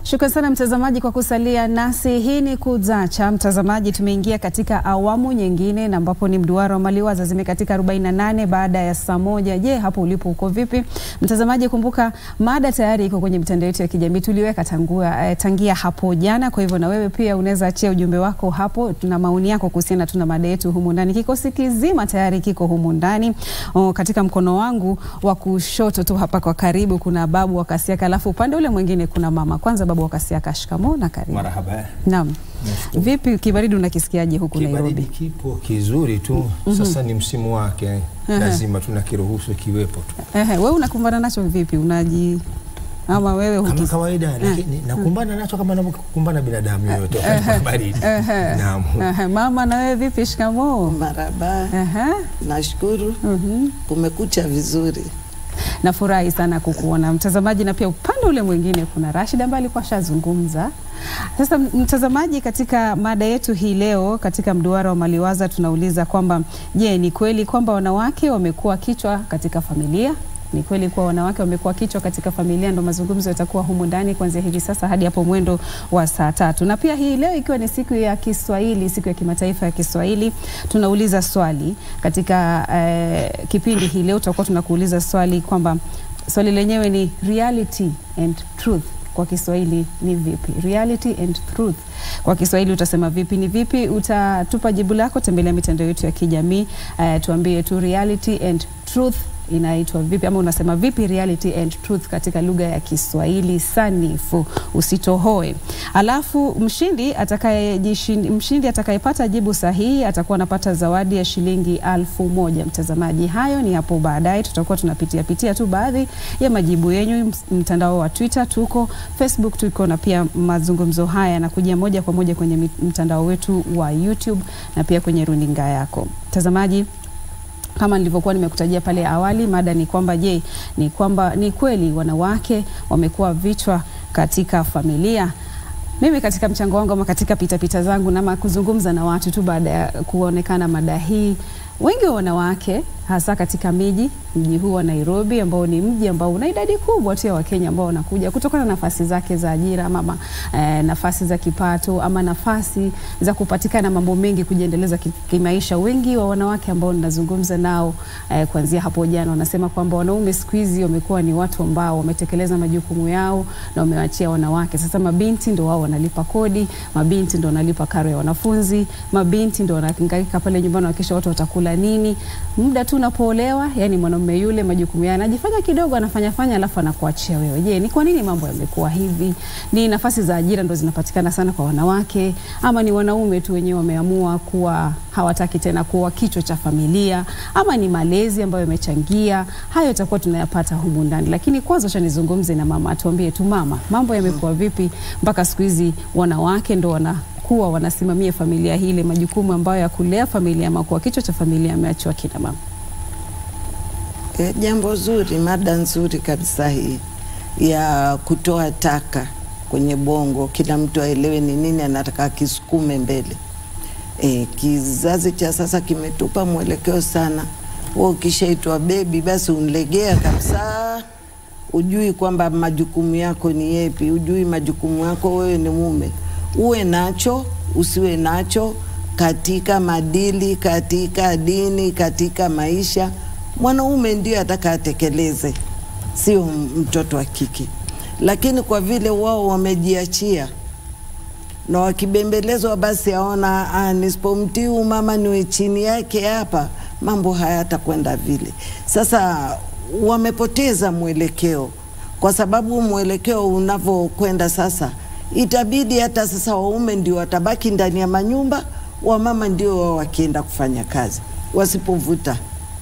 Shukran sana mtazamaji kwa kusalia nasi. Hii ni Kuzacha. Mtazamaji, tumeingia katika awamu nyingine na ambapo ni mduara wa maliwaza zimekatika 48 baada ya saa moja. Je, hapo ulipo uko vipi? Mtazamaji, kumbuka mada tayari iko kwenye mitandao yetu ya kijamii tuliweka tangua, eh, tangia hapo jana. Kwa hivyo na wewe pia unaweza achia ujumbe wako hapo, tuna maoni yako kuhusiana, tuna mada yetu humu ndani. Kikosi kizima tayari kiko humu ndani. Oh, katika mkono wangu wa kushoto tu hapa kwa karibu kuna babu wa Kasiaka, alafu upande ule mwingine kuna mama. Kwanza babu wa Kasiaka, shikamoo na karibu. Marhaba. Naam. Nashukuru. Vipi kibaridi unakisikiaje huku Kibaridi Nairobi? kipo kizuri tu. Sasa ni msimu wake, lazima tunakiruhusu kiwepo tu Ehe, wewe unakumbana nacho vipi? Unaji ama wewe kama hukis... kawaida, lakini nakumbana nacho kama navyokumbana binadamu yoyote wakati wa baridi. Ehe. Naam. Ehe, mama na wewe vipi? Shikamoo. Maraba, Ehe. nashukuru Mhm. kumekucha vizuri. Nafurahi sana kukuona mtazamaji, na pia upande ule mwingine kuna Rashid ambaye alikuwa ashazungumza. Sasa m- mtazamaji, katika mada yetu hii leo katika mduara wa maliwaza tunauliza kwamba je, ni kweli kwamba wanawake wamekuwa kichwa katika familia? Ni kweli kuwa wanawake wamekuwa kichwa katika familia? Ndo mazungumzo yatakuwa humu ndani kuanzia hivi sasa hadi hapo mwendo wa saa tatu. Na pia hii leo ikiwa ni siku ya Kiswahili, siku ya kimataifa ya Kiswahili, tunauliza swali katika eh, kipindi hii leo tutakuwa tunakuuliza swali kwamba swali lenyewe ni reality and truth kwa Kiswahili ni vipi? Reality and truth kwa Kiswahili utasema vipi? Ni vipi? Utatupa jibu lako, tembelea mitandao yetu ya kijamii uh, tuambie tu reality and truth inaitwa vipi ama unasema vipi reality and truth katika lugha ya Kiswahili sanifu, usitohoe. Alafu mshindi atakayejishindi, mshindi atakayepata jibu sahihi atakuwa anapata zawadi ya shilingi alfu moja. Mtazamaji, hayo ni hapo baadaye, tutakuwa tunapitia pitia tu baadhi ya majibu yenyu. Ms- Mtandao wa Twitter tuko, Facebook tuko, na pia mazungumzo haya yanakujia moja kwa moja kwenye mit- mtandao wetu wa YouTube na pia kwenye runinga yako mtazamaji kama nilivyokuwa nimekutajia pale awali, mada ni kwamba je, ni kwamba ni kweli wanawake wamekuwa vichwa katika familia? Mimi katika mchango wangu ama katika pitapita zangu nama kuzungumza na watu tu baada ya kuonekana mada hii, wengi wa wanawake hasa katika miji mji huu wa Nairobi ambao ni mji ambao una idadi kubwa tu ya Wakenya ambao wanakuja kutokana na nafasi zake za ajira ama, ama eh, nafasi za kipato ama nafasi za kupatikana mambo mengi kujiendeleza ki- kimaisha. Wengi wa wanawake ambao ninazungumza nao eh, kuanzia hapo jana wanasema kwamba wanaume siku hizi wamekuwa ni watu ambao wametekeleza majukumu yao na wamewaachia wanawake. Sasa mabinti ndo wao wanalipa kodi, mabinti ndo wanalipa karo ya wanafunzi, mabinti ndo wanahangaika pale nyumbani wakisha watu watakula nini. Muda tu unapoolewa, yani mwanamume yule majukumu yake anajifanya kidogo, anafanya fanya, alafu anakuachia wewe. Je, ni kwa nini mambo yamekuwa hivi? Ni nafasi za ajira ndo zinapatikana sana kwa wanawake, ama ni wanaume tu wenyewe wameamua kuwa hawataki tena kuwa kichwa cha familia, ama ni malezi ambayo yamechangia? Hayo itakuwa tunayapata humu ndani, lakini kwanza acha nizungumze na mama, atuambie tu mama, mambo yamekuwa vipi mpaka siku hizi wanawake ndo wana kuwa wanasimamia familia hii, ile majukumu ambayo ya kulea familia ama kuwa kichwa cha familia ameachiwa kina mama. E, jambo zuri, mada nzuri kabisa hii ya kutoa taka kwenye bongo, kila mtu aelewe ni nini anataka akisukume mbele. E, kizazi cha sasa kimetupa mwelekeo sana. Wewe ukishaitwa bebi, basi unlegea kabisa, ujui kwamba majukumu yako ni yepi, ujui majukumu yako wewe ni mume, uwe nacho usiwe nacho, katika madili, katika dini, katika maisha, mwanaume ndio ataka atekeleze, sio mtoto wa kike. Lakini kwa vile wao wamejiachia na wakibembelezwa basi aona ah, nisipomtii huyu mama niwe chini yake hapa, mambo hayatakwenda vile. Sasa wamepoteza mwelekeo, kwa sababu mwelekeo unavyokwenda sasa, itabidi hata sasa waume ndio watabaki ndani ya manyumba, wamama ndio wao wakienda kufanya kazi, wasipovuta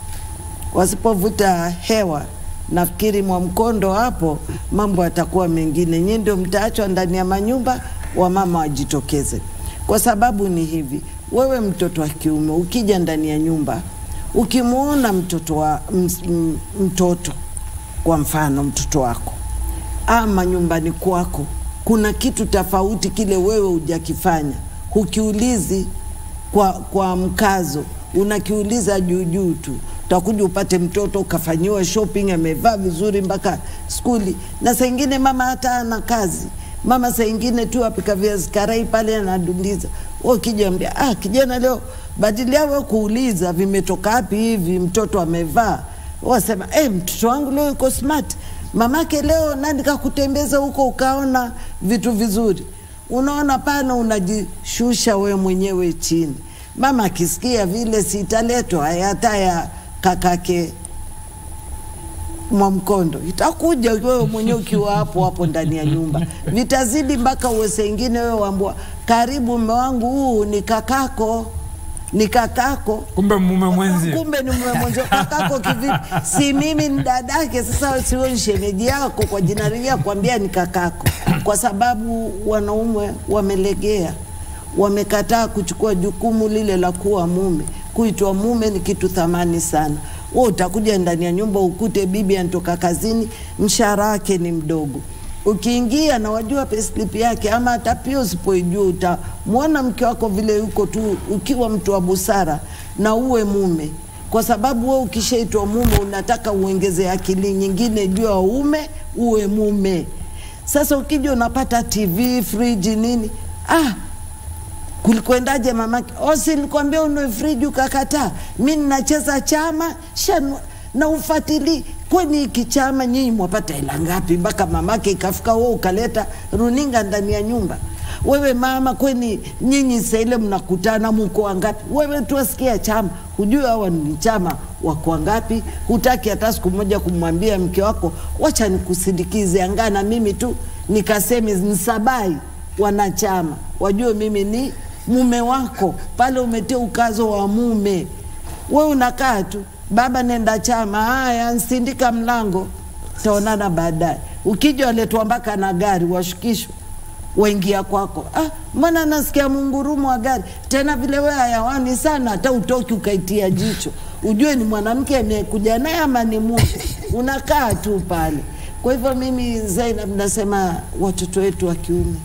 wasipovuta hewa nafikiri mwa mkondo hapo mambo yatakuwa mengine. Nyinyi ndio mtaachwa ndani ya manyumba, wamama wajitokeze. Kwa sababu ni hivi, wewe mtoto wa kiume ukija ndani ya nyumba, ukimwona mtoto wa ms, m, mtoto kwa mfano mtoto wako ama nyumbani kwako kuna kitu tofauti kile wewe hujakifanya, hukiulizi kwa, kwa mkazo, unakiuliza juu juu tu utakuja upate mtoto ukafanyiwa shopping, amevaa vizuri mpaka skuli, na saa ingine mama hata ana kazi, Mama saa ingine tu apika viazi karai pale anadundiza, wewe ukija ambia ah, kijana leo badilia wewe kuuliza vimetoka wapi hivi, mtoto amevaa wasema eh, mtoto wangu leo yuko smart, mamake leo nani kakutembeza huko ukaona vitu vizuri. Unaona pana unajishusha we mwenyewe chini. Mama akisikia vile sitaletwa hata ya kakake Mwamkondo itakuja wewe mwenyewe ukiwa hapo hapo ndani ya nyumba, vitazidi mpaka uwe sengine wewe wambua, karibu mume wangu, huu ni kakako, ni kakako kumbe mume mwenzi kumbe ni mume mwenzi kakako kivipi? Si mimi ni dadake. Sasa siwe ni shemeji yako kwa jina lile kuambia ni kakako, kwa sababu wanaume wamelegea, wamekataa kuchukua jukumu lile la kuwa mume. Kuitwa mume ni kitu thamani sana. Wewe utakuja ndani ya nyumba ukute bibi anatoka kazini, mshahara wake ni mdogo ukiingia na wajua payslip yake, ama hata pia usipoijua utamwona mke wako vile yuko tu, ukiwa mtu wa busara na uwe mume, kwa sababu wewe ukishaitwa mume unataka uongeze akili nyingine juu ya ume, uwe mume. Sasa ukija unapata TV, friji, nini, ah, kulikwendaje mamake? Osi, nilikwambia unue friji ukakataa. Mi ninacheza chama shanua na ufatili kwani hiki chama nyinyi mwapata hela ngapi mpaka mamake ikafika wewe ukaleta runinga ndani ya nyumba? Wewe mama, kweni nyinyi saile mnakutana muko wangapi? Wewe tu asikia chama, hujui hawa ni chama wako wangapi? Hutaki hata siku moja kumwambia mke wako, wacha nikusindikize angaa na mimi tu nikaseme nisabai wanachama wajue mimi ni mume wako. Pale umetia ukazo wa mume, we unakaa tu baba nenda chama, haya nsindika mlango, taonana baadaye. Ukija waletwa mpaka na gari, washukishwa waingia kwako. Ah, mbona nasikia mungurumo wa gari tena vile we hayawani sana, hata utoki ukaitia jicho ujue ni mwanamke amekuja naye ama ni mume. Unakaa tu pale. Kwa hivyo mimi Zainab nasema watoto wetu wa kiume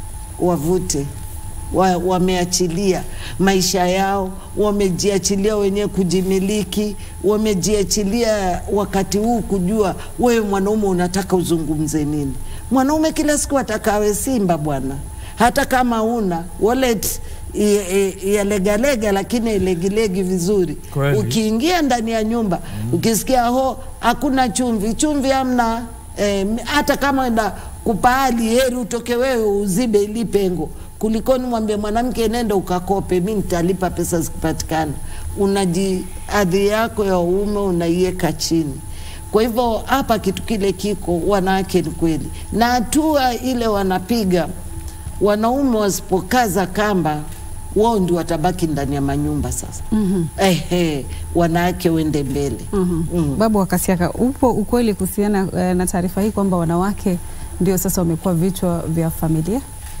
wavute wa, wameachilia maisha yao, wamejiachilia wenyewe kujimiliki, wamejiachilia wakati huu kujua wewe mwanaume unataka uzungumze nini. Mwanaume kila siku ataka awe simba bwana, hata kama una wallet i- i- ya legalega lakini ilegilegi vizuri. Kweli. Ukiingia ndani ya nyumba ukisikia ho hakuna chumvi, chumvi hamna eh, hata kama enda kupahali heri utoke wewe uzibe ili pengo kulikoni mwambie mwanamke nenda ukakope, mi nitalipa pesa zikipatikana. Unaji adhi yako ya uume unaiweka chini. Kwa hivyo hapa kitu kile kiko, wanawake ni kweli, na hatua ile wanapiga wanaume wasipokaza kamba, wao ndio watabaki ndani ya manyumba sasa. mm -hmm. Ehe, wanawake wende mbele. mm -hmm. Babu wa Kasiaka, upo ukweli kuhusiana eh, na taarifa hii kwamba wanawake ndio sasa wamekuwa vichwa vya familia?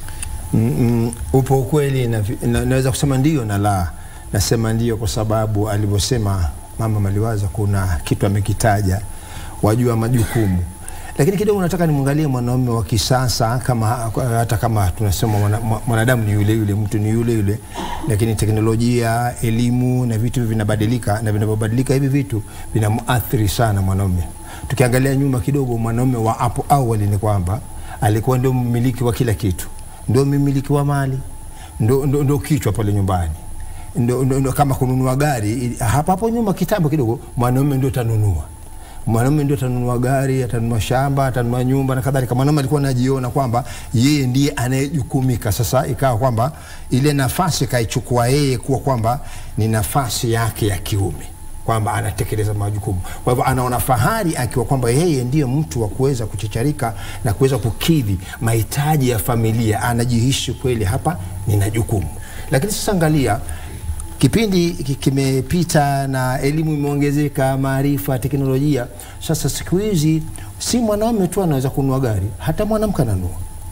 Mm, mm, upo ukweli na, vi- na, naweza kusema ndio na la. Nasema ndio kwa sababu alivyosema mama Maliwaza kuna kitu amekitaja, wajua majukumu, lakini kidogo nataka nimwangalie mwanaume wa kisasa kama hata kama tunasema mwana- mwa- mwanadamu ni yule yule, mtu ni yule yule, lakini teknolojia, elimu na vitu hivi vinabadilika, na vinavyobadilika hivi vitu vinamuathiri sana mwanaume. Tukiangalia nyuma kidogo, mwanaume wa hapo awali ni kwamba alikuwa ndio mmiliki wa kila kitu, ndio mmiliki wa mali, ndo, ndo, ndo kichwa pale nyumbani ndo, ndo, ndo kama kununua gari ili- hapa hapo nyuma kitambo kidogo, mwanaume ndio tanunua mwanaume ndio atanunua gari, atanunua shamba, atanunua nyumba na kadhalika. Mwanaume alikuwa anajiona kwamba yeye ndiye anayejukumika. Sasa ikawa kwamba ile nafasi kaichukua yeye kuwa kwamba ni nafasi yake ya kiume kwamba anatekeleza majukumu. Kwa hivyo anaona fahari akiwa kwamba yeye ndiye mtu wa kuweza kuchicharika na kuweza kukidhi mahitaji ya familia, anajihisi kweli hapa nina jukumu. Lakini sasa angalia kipindi ki- kimepita na elimu imeongezeka, maarifa, teknolojia. Sasa siku hizi si mwanaume tu anaweza kununua gari, hata mwanamke ananunua.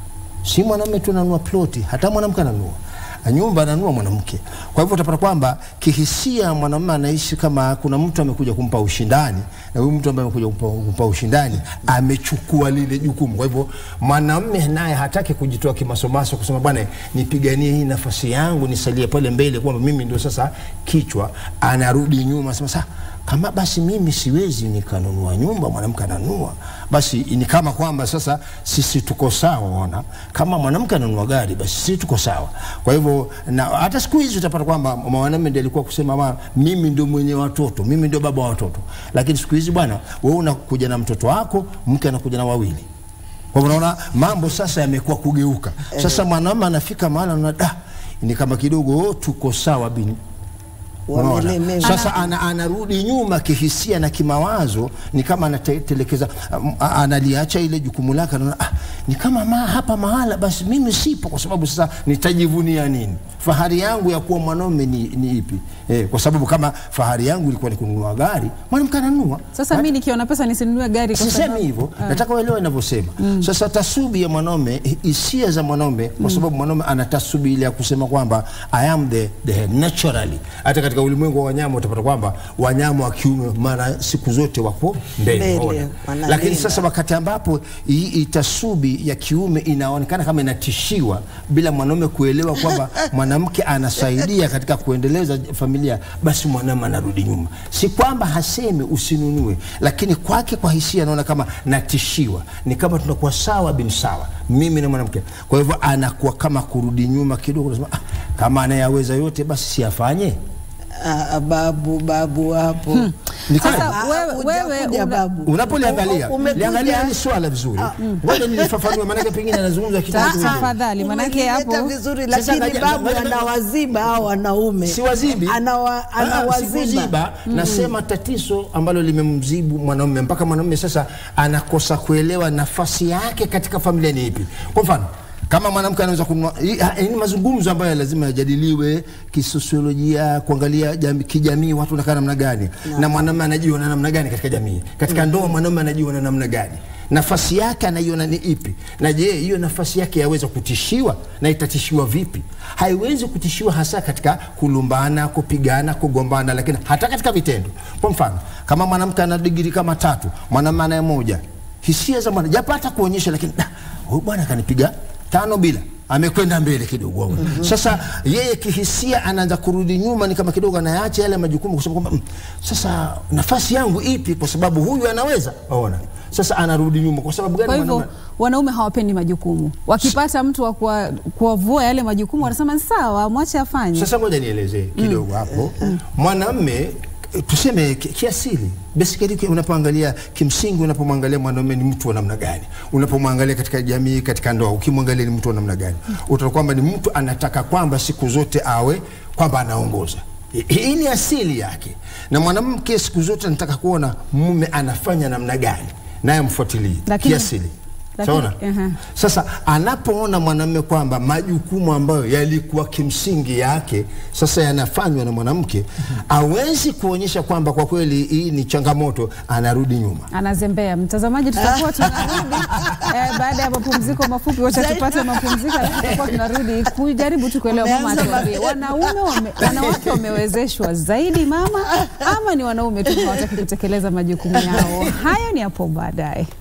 Si mwanaume tu ananunua ploti, hata mwanamke ananunua nyumba, ananunua mwanamke. Kwa hivyo utapata kwamba kihisia mwanamume anaishi kama kuna mtu amekuja kumpa ushindani, na huyu mtu ambaye amekuja kumpa, kumpa ushindani amechukua lile jukumu. Kwa hivyo mwanamume naye hataki kujitoa kimasomaso kusema bwana, nipiganie hii nafasi yangu, nisalie pale mbele kwamba mimi ndio sasa kichwa. Anarudi nyuma, sema sasa kama basi mimi siwezi nikanunua nyumba, mwanamke ananunua, basi ni kama kwamba sasa sisi tuko sawa. Ona, kama mwanamke ananunua gari, basi sisi tuko sawa. Kwa hivyo na hata siku hizi utapata kwamba mwanamume ndiye alikuwa kusema ma, mimi ndio mwenye watoto, mimi ndio baba wa watoto, lakini siku hizi bwana, wewe unakuja na mtoto wako, mke anakuja na wawili. Kwa hivyo unaona mambo sasa yamekuwa kugeuka. Sasa mwanamume anafika mahali anaona da, ni kama kidogo oh, tuko sawa bini Unaona? Wamelemewa. Sasa ana, anarudi nyuma kihisia na kimawazo, ni kama anatelekeza, um, a- analiacha ile jukumu lake, anaona ah, ni kama ma, hapa mahala basi mimi sipo, kwa sababu sasa nitajivunia nini? Fahari yangu ya kuwa mwanaume ni, ni ipi? Eh, kwa sababu kama fahari yangu ilikuwa ni kununua gari, mwanamke ananunua. Sasa mimi nikiona pesa nisinunue gari kwa Sisemi sababu hivyo, nataka uelewe ninavyosema. Sasa tasubi ya mwanaume, hi- hisia za mwanaume, kwa sababu mwanaume ana tasubi ile ya kusema kwamba I am the, the head naturally. Hata katika ulimwengu wa wanyama utapata kwamba wanyama wa kiume mara siku zote wako mbele, Mbele, unaona. wanalinda. lakini sasa wakati ambapo hii hii tasubi ya kiume inaonekana kama inatishiwa bila mwanaume kuelewa kwamba mwanamke anasaidia katika kuendeleza familia, basi mwanaume anarudi nyuma. Si kwamba hasemi usinunue, lakini kwake kwa hisia anaona kama natishiwa, ni kama tunakuwa sawa bin sawa, mimi na mwanamke. Kwa hivyo anakuwa kama kurudi nyuma kidogo, anasema ah, kama anayaweza yote basi siafanye. Ah, babu babu hapo Ni Sasa kweli. Ah, wewe- kuja- wewe kuja una- babu. Unapoliangalia U- umekuja- liangalia hili swala vizuri, ngoja nilifafanue, maanake pengine anazungumza kitu Ta- kingine. tafadhali, manake Umelileta hapo vizuri Sasa lakini ngaja- babu ngaja- anawaziba hao wanaume si wazibi Anawa, Ah, anawaziba sikuziba nasema tatizo ambalo limemzibu mwanaume mpaka mwanaume sasa anakosa kuelewa nafasi yake katika familia ni ipi kwa mfano kama mwanamke anaweza kununua hii- hii ni mazungumzo ambayo lazima yajadiliwe kisosiolojia kuangalia jami, kijamii watu wanakaa namna gani na mwanamume anajiona namna gani katika jamii katika ndoa mwanaume anajiona namna gani nafasi yake anaiona ni ipi na je hiyo nafasi yake yaweza kutishiwa na itatishiwa vipi haiwezi kutishiwa hasa katika kulumbana kupigana kugombana lakini hata katika vitendo kwa mfano kama mwanamke ana digiri kama tatu mwanamume anaye moja hisia za mwana japo hata kuonyesha lakini "Da, huyu bwana kanipiga tano bila amekwenda mbele kidogo mm-hmm. Sasa yeye kihisia anaanza kurudi nyuma, ni kama kidogo anayaacha yale majukumu, kwa sababu kwamba mm, sasa nafasi yangu ipi? Kwa sababu huyu anaweza ona. Sasa anarudi nyuma kwa sababu gani? Kwa hivyo Mwanaume- wanaume hawapendi majukumu. Wakipata mtu wa kuwa- kuwavua yale majukumu wanasema ni sawa, mwache afanye. Sasa ngoja nielezee kidogo hapo. Mwanamme eh, tuseme ki- kiasili basically ki- unapoangalia kimsingi, unapomwangalia mwanaume ni mtu wa namna gani, unapomwangalia katika jamii, katika ndoa, ukimwangalia ni mtu wa namna gani, utaona kwamba ni mtu anataka kwamba siku zote awe kwamba anaongoza. Hi- Hii ni asili yake, na mwanamke siku zote anataka kuona mume anafanya namna gani, naye amfuatilie Lakini- kiasili. lakini- Saona? aha. Sasa anapoona mwanamume kwamba majukumu ambayo yalikuwa kimsingi yake sasa yanafanywa na mwanamke, hawezi kuonyesha kwamba kwa kweli hii ni changamoto, anarudi nyuma. Anazembea. Mtazamaji, tutakuwa tunarudi eh, baada ya mapumziko mafupi. Wacha tupate mapumziko, alafu tutakuwa tunarudi kujaribu tu kuelewa mama Umeanza atuambie, wanaume wame, wanawake wamewezeshwa zaidi mama, ama ni wanaume tu hawataki kutekeleza majukumu yao? Hayo ni hapo baadaye.